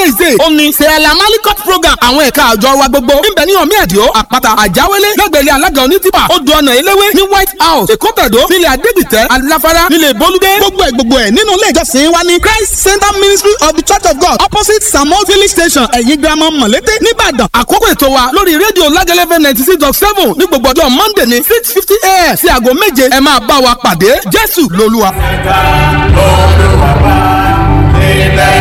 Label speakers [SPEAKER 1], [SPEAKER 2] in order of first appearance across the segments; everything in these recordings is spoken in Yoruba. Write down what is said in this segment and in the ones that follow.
[SPEAKER 1] wednesday ó ní sẹ́ẹ̀lá malikot program àwọn ẹ̀ka àjọ wa gbogbo níbẹ̀ ní ọ̀mí ẹ̀díọ́ àpáta àjáwélé lẹ́gbẹ̀rẹ́ alága onítìpà odò ọ̀nà eléwé ní white house èkótàdó nílẹ̀ adédìtẹ́ aláfárá nílẹ̀ bolúdé gbogbo ẹ̀ gbogbo ẹ̀ nínú ilé ìjọsìn wa ní christ center ministry of the church of god opposite samuel village station ẹ̀yìn girama mọ̀lété nìbàdàn àkókò ètò wa lórí rédíò lágẹ́lẹ́fẹ́ ninety six dot seven ní gbogbo ọjọ́ monday ní six fifty a.m. sí aago méje ẹ máa bá wa pàdé jésù lolúwa.
[SPEAKER 2] ẹ̀ka olùwàbà ilẹ̀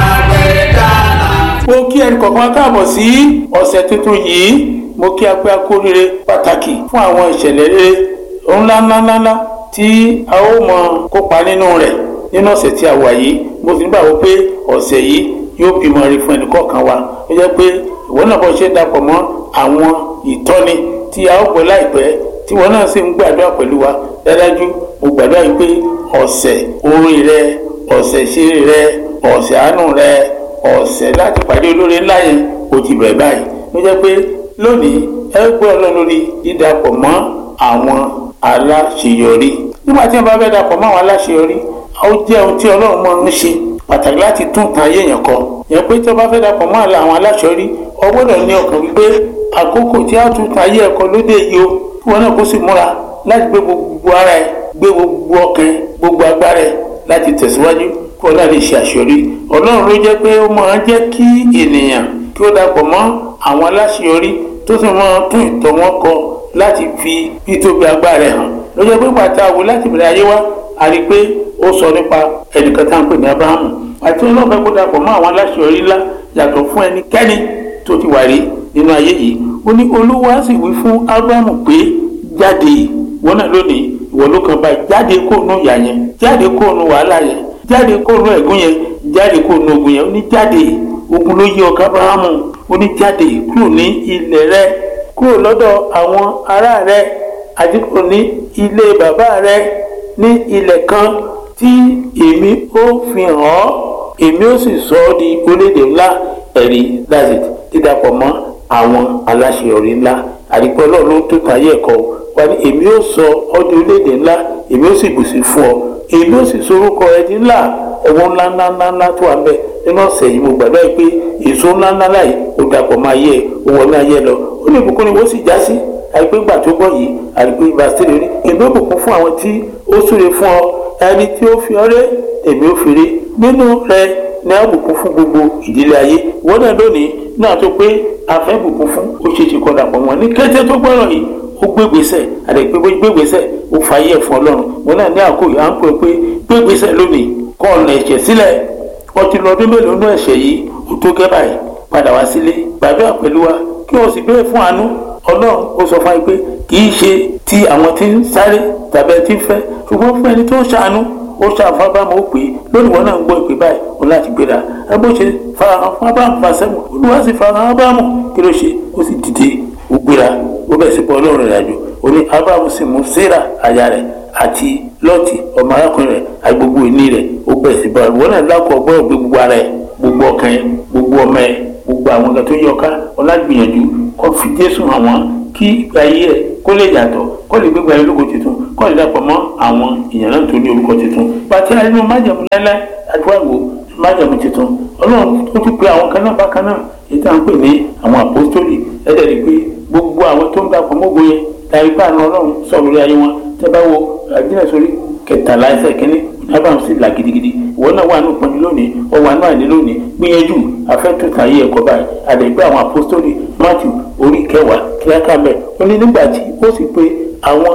[SPEAKER 2] àgbẹ̀dàlà.
[SPEAKER 3] mo kí ẹnì kọ̀ọ̀kan káàbọ̀ sí ọ̀sẹ̀ tuntun yìí mo kí apẹ́ akóríire pàtàkì fún àwọn ìṣẹ̀lẹ̀ rere ńláńláńlá tí a ó mọ kópa nínú rẹ̀ nínú ọ̀sẹ̀ tí a wà yìí mo sì ń gbàgbọ́ pé ọ̀sẹ̀ yìí yóò bímọ rí fún ẹnì kọ̀ọ̀kan wa ó jẹ́ pé ìwọ náà bọ́ ṣe dapọ̀ mọ́ àwọn ìtọ́ni tí a ó gbọ́ láìpẹ́ tí ìwọ náà sì ń gbàdúrà pẹ̀lú wa dájú mo gbàdúrà yìí pé ọ̀sẹ̀ orin rẹ ọ̀sẹ̀ ìṣeré rẹ ọ̀sẹ̀ àánú rẹ ọ̀sẹ̀ láti pàdé olóore ńlá yẹn kò ti bẹ̀rẹ̀ báyìí ló jẹ́ pé lónìí ẹ gbọ́ ọlọ́run lórí dídapọ̀ mọ́ àwọn aláṣeyọrí nígbà tí wọ́n bá fẹ́ dapọ̀ mọ́ àwọn aláṣeyọrí ó jẹ́ ohun tí ọlọ́run máa ń ṣe pàtàkì láti tún tan ayé èèyàn kọ yẹn pé tí wọ́n bá fẹ́ dapọ̀ mọ́ àwọn aláṣeyọrí o gbọ́dọ̀ ní ọkàn wípé àkókò tí a tún tan ayé ẹ̀kọ́ lóde yìí o kí wọn náà kó sì múra láti gbé gbogbo ara ẹ gbé gbogbo ọkàn gbogbo agbára ẹ láti tẹ̀síwájú kí wọn náà lè ṣe àṣeyọrí ọlọ́run ló jẹ́ pé ó máa ń jẹ́ kí ènìyàn kí ó dapọ̀ mọ́ àwọn aláṣeyọrí tó sì máa tún ìtọ́ wọn kọ láti fi títóbi agbára ẹ̀ hàn ló jẹ́ pé pàtàkì láti bẹ̀rẹ̀ ayé wa a rí i pé ó sọ nípa ẹnìkan tá à ń pè ní abrahamu àti ọlọ́run fẹ́ kó dapọ̀ mọ́ àwọn aláṣeyọrí ńlá yàtọ̀ fún ẹnikẹ́ni tó ti wà rí nínú ayé yìí ó ní olúwa sì wí fún abrahamu pé jáde wọn náà lónìí ìwọ ló kàn báyìí jáde kóònù ìyà yẹn jáde kóònù wàhálà yẹn jáde kóònù ẹ̀gún yẹn jáde kóònù ogun yẹn ó ní jáde ogun ló yí ọkọ abrahamu ó ní jáde kúrò ní ilẹ̀ rẹ kúrò lọ́dọ̀ àwọn ará rẹ àti kúrò ní ilé bàbá rẹ ní ilẹ̀ kan tí èmi ó fi hàn ọ́ èmi ó sì sọ ọ́ di orílẹ̀-èdè ńlá ẹ̀rí that's it dídapọ̀ mọ́ àwọn aláṣeyọrí ńlá àdìpọ̀ ọlọ́run ló tó tayé ẹ̀kọ́ wa ní èmi ó sọ ọ́ di orílẹ̀-èdè ńlá èmi ó sì bùsí fún ọ èmi ó sì sorúkọ ẹ di ńlá ẹ̀wọ̀n ńlá ńlá ńlá ńlá tó wà ń bẹ̀ nínú ọ̀sẹ̀ yìí mo gbàgbọ́ yìí pé èso ńlá ńlá láyìí ó dàpọ̀ máa yẹ ó wọ náà yẹ lọ ó ní ìbùkún ni wọ́n sì já sí àìpé gbà tó gbọ́ yìí àìpé ìbásílẹ̀ rí èmi ó bùkún fún àwọn tí ó súre fún ọ ẹni tí ó fi ọ ré èmi ó fi rí nínú rẹ ní àbùkún fún gbogbo ìdílé ayé wọ́n náà lónìí náà tó pé afẹ́ bùkún fún ó ṣe ṣe kọ́dà pọ̀ wọn ní kété tó gbọ́rọ̀ yìí ó gbégbèsè àdèpé bó gbégbèsè ó fàyè ẹ̀ fún ọlọ́run wọn náà ní àkóyè à ń pè pé gbégbèsè lónìí kọ́ ọ̀nà ẹ̀ṣẹ̀ sílẹ̀ ọtí lọ ọdún mélòó nú ẹ̀ṣẹ̀ yìí ó tó gẹ́ báyìí padà wá sílé gbàdúrà pẹ̀lú wa kí o sì béèrè fún àánú ọlọ́run ó sọ fún wa pé kì í ṣe ti àwọn tí ń sáré tàbí ẹ ti ń fẹ́ ṣùgbọ́n fún ẹni tó ń ṣàánú ó ṣàfún abrahamu ó pè é lónìí wọn náà ń gbọ́ ìpè báyìí òun láti gbéra ẹ bó ṣe farahàn fún abrahamu fàṣẹmù olúwa sì farahàn abrahamu kí ló ṣe ó sì dìde ó gbéra ó bẹ̀ sí pọ̀ ọlọ́run rẹ̀ àjò ó ní abrahamu sì mú sarah aya rẹ̀ àti lọ́ọ̀tì ọmọ arákùnrin rẹ̀ àti gbogbo ìní rẹ̀ ó bẹ̀ sí bọ̀ wọn náà lákọ̀ ọgbọ́n gbé gbogbo ara ẹ̀ gbogbo ọkàn ẹ̀ gbogbo ọmọ ẹ̀ gbogbo àwọn nǹkan tó yọ ká ọlágbìyànjú kó fi jésù hàn wọ́n kí ìgbà ayé ẹ̀ kó lè yàtọ̀ kó lè gbégbá ológo tuntun kó lè dàpọ̀ mọ́ àwọn èèyàn náà tó ní orúkọ tuntun bàtí àìní májàmú láíláí àdúràwò májàmú tuntun ọlọ́run tó tún pe àwọn kan náà bákan náà èyí tá à ń pè ní àwọn àpòstólì ẹ̀dẹ̀ rí pé gbogbo àwọn tó ń dàpọ̀ mọ́gbó yẹn láì pé àná ọlọ́run sọ lórí ayé wọn tẹ́ bá wo àdínà sórí kẹtàlá ẹsẹ̀ kínní abraham sì là gidigidi ìwọ náà wà ní ìpọ́njú lónìí ó wà náà ní lónìí gbìyànjú afẹ́tùtà ayé ẹ̀kọ́ báyìí àdẹ̀gbẹ́ àwọn àpòstólì matthew orí kẹwàá kíákà mẹ́ ó ní nígbà tí ó sì pé àwọn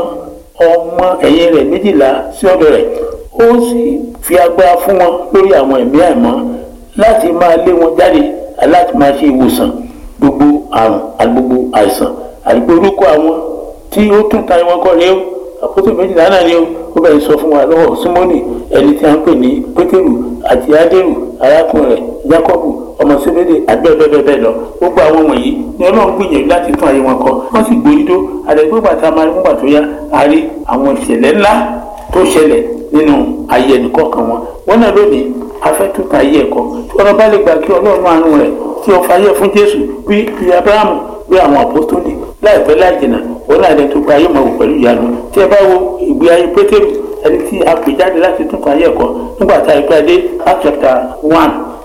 [SPEAKER 3] ọmọ ẹ̀yìn rẹ̀ méjìlá sí ọ̀dọ̀ rẹ̀ ó sì fi agbára fún wọn lórí àwọn ẹ̀mí àìmọ́ láti máa lé wọn jáde láti máa ṣe ìwòsàn gbogbo àrùn àti gbogbo àìsàn àti gbogbo orúkọ àwọn tí ó tún ta wọn kọ́ ni ó àpótò méjìlá náà ni ó ó bẹ̀rẹ̀ sọ fún wa lọ́wọ́ símọ́nì ẹni tí a ń pè ní pétérù àti ádérù arákùnrin rẹ̀ jákọ́bù ọmọ sébédè àgbẹ̀bẹ̀bẹ̀ lọ gbogbo àwọn wọ̀nyí ni ọlọ́run gbìyànjú láti tún ayé wọn kọ wọ́n sì gbóyúdó àdẹ̀gbẹ́gbà tá a máa rí nígbà tó yá a rí àwọn ìṣẹ̀lẹ̀ ńlá tó ṣẹlẹ̀ nínú ayé ẹnìkọ̀ọ̀kan wọn wọn náà lónìí afẹ́túta ayé ẹ̀kọ́ tí ọ̀rọ̀ bá lè gbà kí ọlọ́run àánú rẹ̀ tí ó fayé fún jésù bí bí abrahamu bí àwọn àpọ́stólì láìpẹ́ láì jìnnà òun náà lè tó gba ayé mọ̀ wò pẹ̀lú ìyanu tí ẹ bá wo ìgbé ayé pétérù ẹni tí a pè jáde láti tún ayé ẹ̀kọ́ nígbà tá a gbé adé act chapter one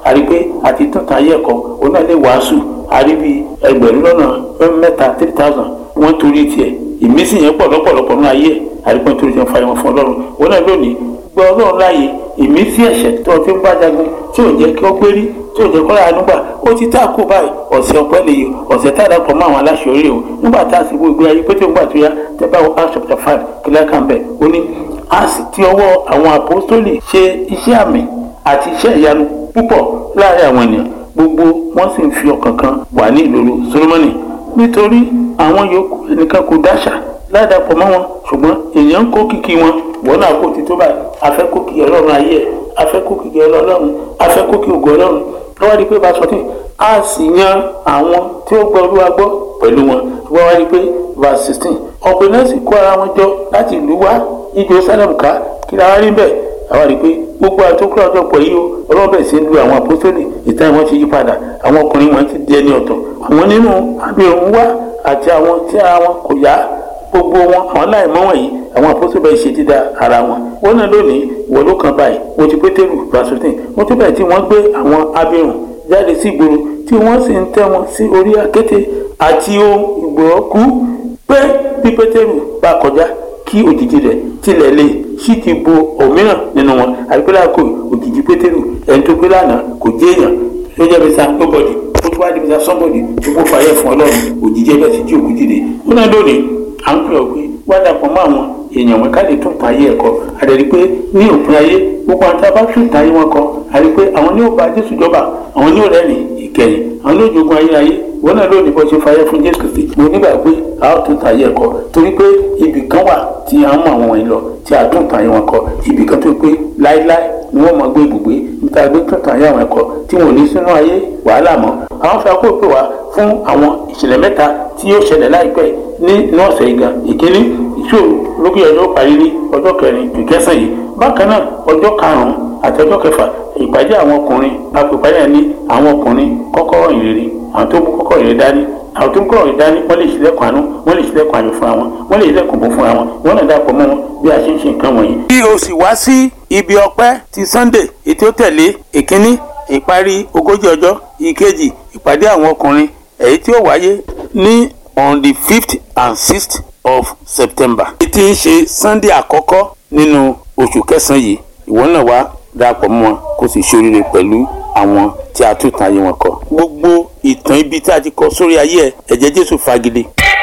[SPEAKER 3] àrí pé àti tuntun ayé ẹ̀kọ́ òun náà lè wàásù àrí bí ẹgbẹ̀rún lọ́nà mẹ́ta three thousand wọ́n torí tiẹ̀ ìmísí yẹn pọ̀ lọ́pọ̀lọpọ̀ ní ayé àrí pé torí tiẹ̀ fàyẹ̀wò fún ọlọ́run òun náà lónìí gbọ́ ọlọ́run láàyè ìmísí ẹ̀ṣẹ̀ tó ti ń bá jagun tí ò jẹ́ kí ó gbérí tí ò jẹ́ kọ́ láàánú gbà ó ti tá a kú báyìí ọ̀sẹ̀ ọ̀pẹ́ lè yọ ọ̀sẹ̀ tá a dàpọ̀ mọ́ àwọn aláṣẹ orí o nígbà tá a sì wo ìgbé ayé pété ńgbà tó yá tẹ́ bá wo Acts chapter five kílẹ̀ kan bẹ̀ ó ní a sì ti ọwọ́ àwọn àpọ́sítólì ṣe iṣẹ́ àmì àti iṣẹ́ ìyanu púpọ̀ láàrin àwọn ènìyàn gbogbo wọn sì ń fi ọkàn kan wà ní ìloro Solomoni nítorí àwọn yòókù ẹnìkan kò dáṣà ládàpọ̀ mọ́ wọn ṣùgbọ́n èèyàn ń kó kìkì wọn wọn náà kó ti tó báyìí afẹ́ kó kìkì ọlọ́run ayé ẹ̀ afẹ́ kó kìkì ọlọ́run afẹ́ kó kìkì ògo ọlọ́run lọ́wọ́ di pé bá a sọ tí a sì yan àwọn tí ó gbọ́ olúwa gbọ́ pẹ̀lú wọn wọ́n wá di pé verse sixteen ọ̀pọ̀ náà sì kó ara wọn jọ láti ìlú wá ìjọ sálẹ̀mù ká kí la wá rí bẹ́ẹ̀ àwa rí i pé gbogbo àtúnkọ́ ọjọ́ pọ̀ yìí o ọlọ́run bẹ̀rẹ̀ sí ń lu àwọn àpọ́sítélì ìtàn wọn ti yí padà àwọn ọkùnrin wọn ti di ẹni ọ̀tọ̀ àwọn nínú abirùn wá àti àwọn tí ara wọn kò yá gbogbo wọn àwọn láìmọ́ wọ̀nyí àwọn àpọ́sítélì bẹ̀rẹ̀ ṣe dídá ara wọn wọn náà lónìí wọ́n ló kan báyìí wọ́n ti pétérù vasotin wọ́n ti bẹ̀rẹ̀ tí wọ́n gbé àwọn abirùn jáde sí ìgboro tí wọ́n sì ń tẹ́ wọn sí orí akéte àti ohun ìgbòròkú pé bí pétérù bá kọjá kí òjijì rẹ̀ tilẹ̀ lè sì ti bo òmíràn nínú wọn àbíkúlá kò òjijì pétérù ẹni tó gbé lánàá kò jẹ́ èèyàn ló jẹ́ bí sa nobody ó tún wá di bí sa somebody tó kó fàyẹ̀ fún ọlọ́run òjijì ẹgbẹ́ sì jí òkú dìde ó náà lónìí à ń pè ọ́ pé wá dàpọ̀ mọ́ àwọn èèyàn wọn ká lè tún ta ayé ẹ̀kọ́ àdẹ̀rí pé ní òpin ayé gbogbo àwọn tá a bá tún ta ayé wọn kọ àrí pé àwọn ní ó bá jésù jọba àwọn ní ó rẹ́rìn ìkẹyìn àwọn ní ó jogun ayé ayé wọn náà lónìí bó ṣe fàyè fún jésù kristi mo nígbà pé a ó tún ta ayé ẹ̀kọ́ torí pé ibì kan wà tí a ń mọ àwọn wọ̀nyí lọ tí a tún ta ayé wọn kọ ibì kan tó pé láéláé ni wọ́n máa gbé ibùgbé níta gbé tún ta ayé àwọn ẹ̀kọ́ tí wọn ò ní sínú ayé wàhálà mọ́ àwọn fẹ́ kó pè wá fún àwọn ìṣẹ̀lẹ̀ mẹ́ta tí yóò ṣẹlẹ̀ láìpẹ́ ní inú ọ̀sẹ̀ ìgbà ìkíní ìṣòro lókè ọjọ́ parí ní ọjọ́ kẹrin ìkẹsàn yìí bákan náà ọjọ́ karùn-ún àti ọjọ́ kẹfà ìpàdé àwọn ọkùnrin àpèpàdé ní àwọn ọkùnrin kọ́kọ́rọ́ ìrírí àwọn tó mú kọ́kọ́rọ́ ìrírí dání àwọn tó mú kọ́kọ́rọ́ ìrírí dání wọ́n lè ṣílẹ̀kùn àánú wọ́n lè ṣílẹ̀kùn ayọ̀ fúnra wọn wọ́n lè ṣílẹ̀kùn bò fúnra wọn wọ́n náà dàpọ̀ mọ́ wọn bí a ṣe ń ṣe nǹkan wọ̀nyí. bí o sì wá sí ibi ọpẹ́ ti Sunday ètò ó tẹ̀lé ìkíní ìparí ogójì ọjọ́ ìkejì ìpàdé àwọn ọkùnrin èyí tí ó wáyé ní on the fifth and sixth of September. ètí ń ṣe Sunday àkọ́kọ́ nínú oṣù kẹsàn-án yìí ìwọ náà wá darapọ̀ mọ́ wọn kó sì ṣoríire pẹ̀lú àwọn tí a tún tan ayé wọn kọ. gbogbo ìtàn ibi tí a ti kọ sórí ayé ẹ ẹ̀jẹ̀ Jésù fagilé.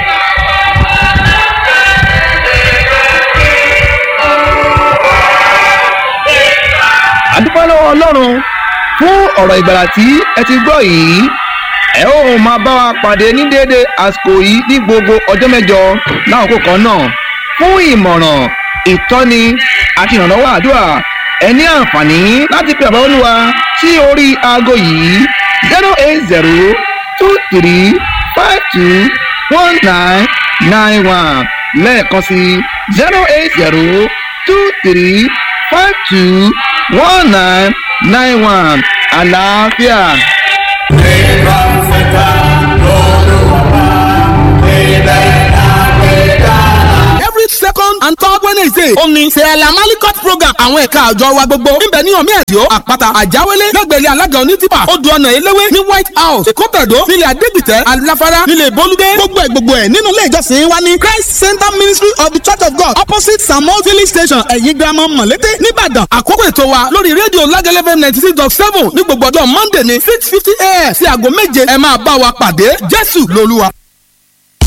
[SPEAKER 4] àdúpẹ́ lọ́wọ́ ọlọ́run fún ọ̀rọ̀ ìgbàlà tí ẹ ti gbọ́ yìí ẹ ó máa bá wa pàdé ní déédé àsìkò yìí ní gbogbo ọjọ́ mẹ́jọ láwọn kan náà fún ìmọ̀ràn ìtọ́ni àti ìrànlọ́wọ́ àdúrà ẹ ní àǹfààní láti pe àbá olúwa sí orí aago yìí zero eight zero two three five two one nine nine one lẹ́ẹ̀kan sí zero eight zero two three five two one nine nine one àlàáfíà.
[SPEAKER 2] Nígbà fẹ́ta lóluwàbá ilẹ̀ àgbẹ̀dá.
[SPEAKER 1] every second and third wednesday ó ní sẹ́ẹ̀lá malikot program àwọn ẹ̀ka àjọ wa gbogbo níbẹ̀ ní omi ẹ̀díọ́ àpáta àjáwélé lẹ́gbẹ̀rẹ́ alága onítìpà odò ọ̀nà eléwé ní white house èkótàdó nílẹ̀ adégbìtẹ́ aláfárá nílẹ̀ bolúdé gbogbo ẹ̀ gbogbo ẹ̀ nínú ilé ìjọsìn wa ní christ center ministry of the church of god opposite samuel filling station ẹ̀yìn girama mọ̀lété nìbàdàn àkókò ètò wa lórí rédíò lágẹ́lẹ́fẹ́ ninety six dot seven ní gbogbo ọjọ́ monday ní six fifty a.m. sí aago méje ẹ máa bá wa pàdé jésù lolúwa.